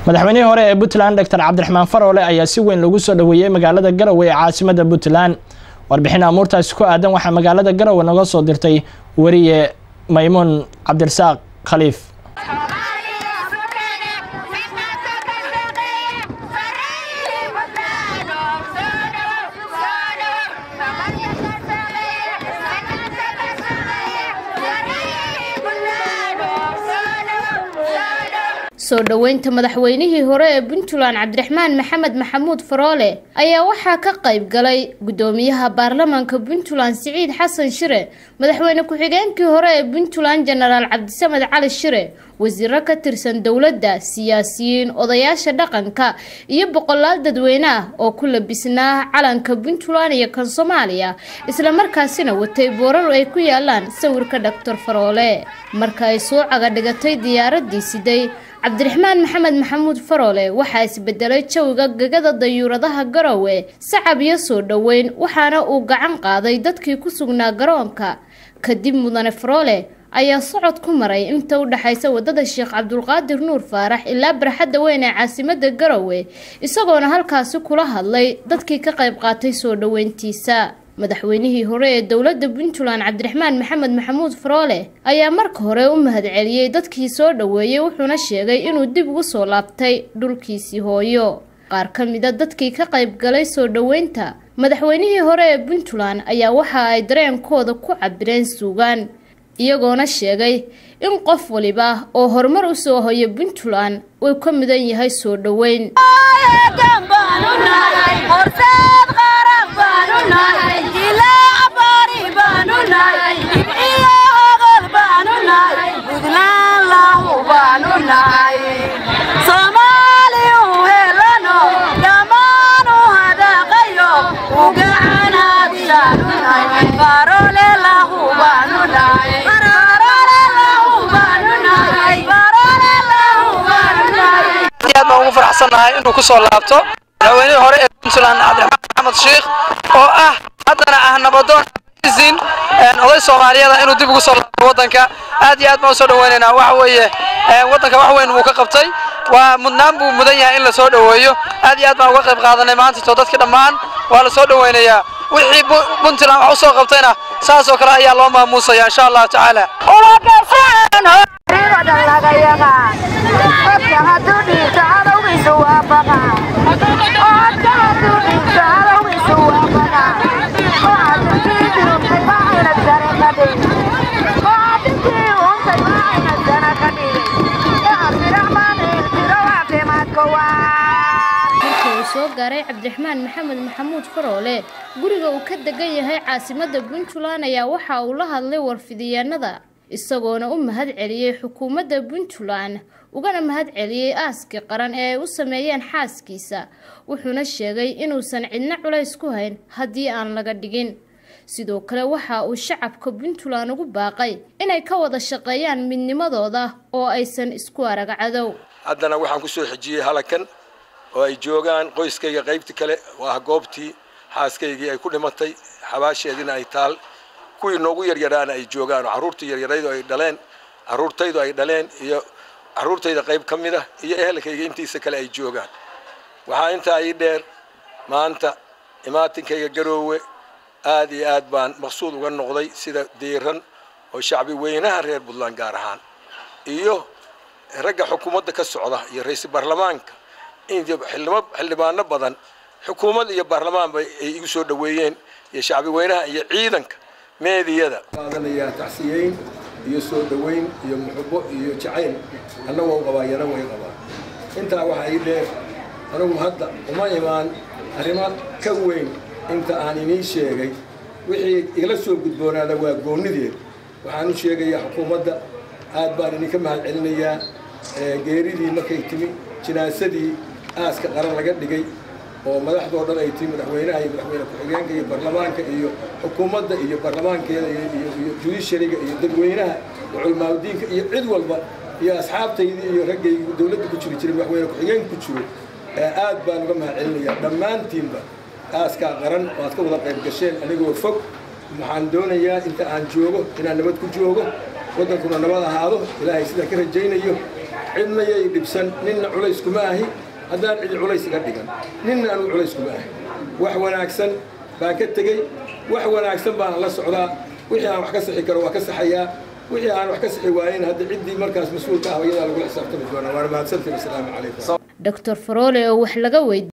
madaxweynihii hore ee puntland doctor cabdiraxmaan faroole ayaa si weyn lagu soo dhoweeyey magaalada garowe ee caasimada puntland warbixin amuurtaasi ku aadan waxaa magaalada garowe noga soo dirtay wariye maymuun cabdirasaaq khaliif soo dhoweynta madaxweynihii hore ee puntland cabdiraxmaan maxamed maxamuud faroole ayaa waxaa ka qayb galay guddoomiyaha baarlamaanka puntland siciid xasan shire madaxweyne ku-xigeenkii hore ee puntland jenaraal cabdisamed cali shire wasiiro ka tirsan dowladda siyaasiyiin odayaasha dhaqanka iyo boqolaal dadweyne ah oo ku labisnaa calanka puntland iyo kan soomaaliya islamarkaasina watay boorar ay ku yaalaan sawirka doctor faroole marka ay soo cagadhigatay diyaaradii siday cabdiraxmaan maxamed maxamuud faroole waxaa isbedelay jawiga gegada dayuuradaha garowe sacab iyo soo dhoweyn waxaana uu gacan qaaday dadkii ku sugnaa garoonka kadib mudane faroole ayaa socod ku maray inta u dhexaysa wadada sheekh cabdulqaadir nuur faarax ilaa barxadda weyn ee caasimada garowe isagoona halkaasi kula hadlay dadkii ka qayb qaatay soo dhoweyntiisa madaxweynihii hore ee dowladda puntland cabdiraxmaan maxamed maxamuud faroole ayaa marka hore u mahadceliyey dadkii soo dhoweeyey wuxuuna sheegay inuu dib ugu soo laabtay dhulkiisii hooyo qaar ka mida dadkii ka qayb galay soo dhoweynta madaxweynihii hore ee puntland ayaa waxa ay dareenkooda ku cabireen suugaan iyagoona sheegay in qof waliba oo horumar u soo hoyo puntland uu ka mudan yahay soo dhoweyn ugu faraxsannahay inuu ku soo laabto madaxweynihii hore ee puntland cabdiraxmaan maxamed sheikh oo ah haddana ah nabadoon izin oday soomaaliyada inuu dib ugu soo laabto waddanka aad iyo aad baan usoo dhaweynaynaa waxa weeye waddanka wax weyn wuu ka qabtay waa mudnaan buu mudan yahay in la soo dhoweeyo aad iyo aad baan uga qayb qaadanay maantito dadki dhammaan waa la soo dhoweynayaa wixii puntland wax usoo qabtayna saas oo kale ayaa loo maamuusaya insha allahu tacaala markii uu soo gaaray cabdiraxmaan maxamed maxamuud faroole guriga uu ka degan yahay caasimada puntland ayaa waxa uu la hadlay warfidiyaanada isagoona u mahad celiyey xukuumadda puntland ugana mahad celiyey aaskii qaran ee ay u sameeyeen xaaskiisa wuxuuna sheegay inuusan cidno culays ku hayn haddii aan laga dhigin sidoo kale waxa uu shacabka puntland ugu baaqay inay ka wada shaqeeyaan midnimadooda oo aysan isku arag cadow haddana waxaan ku soo xejiyey halakan oo ay joogaan qoyskayga qaybta kale oo ah goobtii xaaskaygii ay ku dhimatay xabaasheediina ay taal kuwii noogu yaryaraana ay joogaan oo carruurtii yaryaraydu ay dhaleen carruurtaydu ay dhaleen iyo carruurtayda qayb ka mid ah iyo ehelkayga intiisa kale ay joogaan waxaa intaa ii dheer maanta imaatinkayga garoowe aad iyo aad baan maqsuud uga noqday sida diiran oo shacbi weynaha reer puntland gaar ahaan iyo ragga xukuumadda ka socda iyo ra-iisul baarlamaanka xildhibaano badan xukuumad iyo baarlamaanba ay igu soo dhoweeyeen iyo shacbi weynaha iyo ciidanka meediyada qaadanayaa tacsiyeyn iyo soo dhoweyn iyo muxubo iyo jacayl annagoo qabaa yana way qabaa intaa waxaa ii dheer anigu hadda uma imaan arrimo ka weyn inta aan inii sheegay wixii igala soo gudboonaada waa goonnideed waxaan u sheegayaa xukuumadda aad baan idinka mahad celinayaa geeridii markay timi jinaasadii aaska qaran laga dhigay oo madaxdoo dhan ay timi madaxweynaha iyo madaxweyne ku-xigeenka iyo baarlamaanka iyo xukuumadda iyo baarlamaankeeda iyo judishariga iyo dadweynaha iyo culamaadudiinka iyo cid walba iyo asxaabtaydii iyo raggay dowladda ku jiri jiray madaxweyne ku-xigeenka ku jiro aad baan uga mahad celinayaa dhammaantiinba aaskaa qaran oo aad ka wada qayb gasheen anigoo fog waxaan doonayaa inta aan joogo inaan nabad ku joogo waddankuna nabad ahaado ilaahay sidaa ka rajaynayo cidna yay dhibsan ninna culays kuma ahi haddaan cidi culays iga dhigan ninna anugu culays kuma ahi wax wanaagsan baan ka tegey wax wanaagsan baan la socdaa wixii aan wax ka sixi karo waa ka saxayaa wixii aan wax ka sixi waayin hadda ciddii markaas mas-uulka ah iyadaa lagula xisaabtami doonaa waana mahadsantiin assalaamu calaykum doctor faroole oo wax laga weydiiyey